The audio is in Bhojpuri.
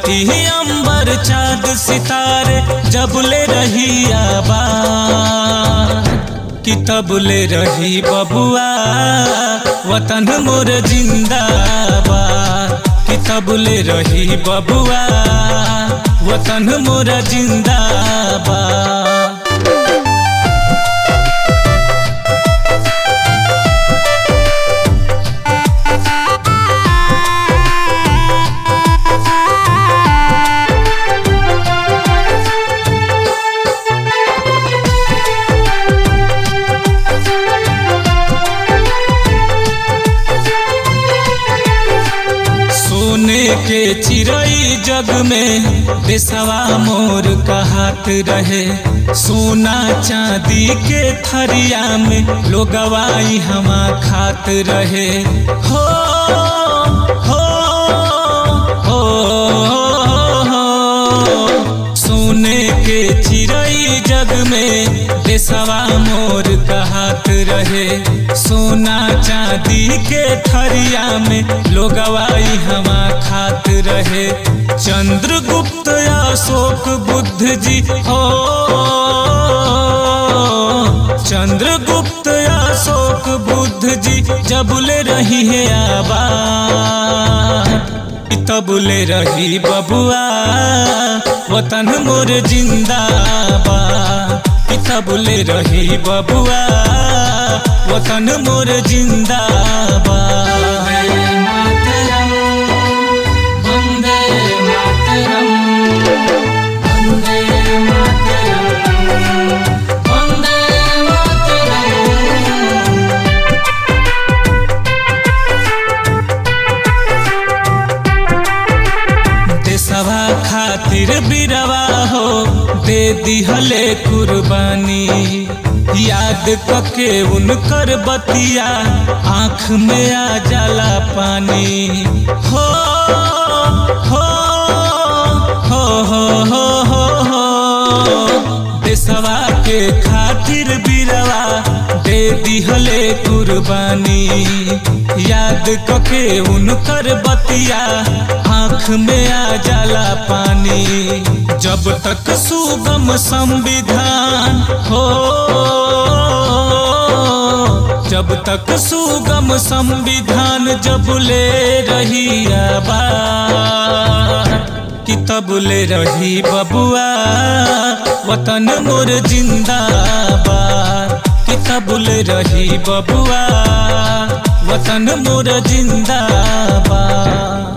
रही अंबर चाँद सितारे जबले रही आबाद कि तबले रही बबुआ वतन मोर जिंदाबाद कि तबले रही बबुआ वतन मोर जिंदाबाद सोने के चिड़ई जग में देसवा मोर कहत रहे सोना चांदी के थरिया में लोगवाई हमा खात रहे हो हो हो हो सोने के चिड़ई जग में देसवा मोर कहत रहे सोना चांदी के थरिया में लोगवाई हमा खात रहे चंद्रगुप्त अशोक बुद्ध जी हो चंद्रगुप्त अशोक बुद्ध जी जबले रही है आबाद तबले रही बबुआ वतन मोर जिंदाबाद तबले रही बबुआ वतन मोर जिंदाबाद वंदे मातरम वंदे मातरम वंदे मातरम देशवा खातिर बिरवा हो दे दिहले कुर्बानी याद कके उनकर बतिया आँख में आ जाला पानी हो हो हो हो हो हो हो देशवा के खातिर बिरवा दे दिहले कुर्बानी याद कके उनकर बतिया आँख में आ जाला पानी जब तक सुगम संविधान हो जब तक सुगम संविधान जब ले रही आबाद कि तब ले रही बबुआ वतन मोर जिंदाबाद कि तब ले रही बबुआ वतन मोर जिंदाबाद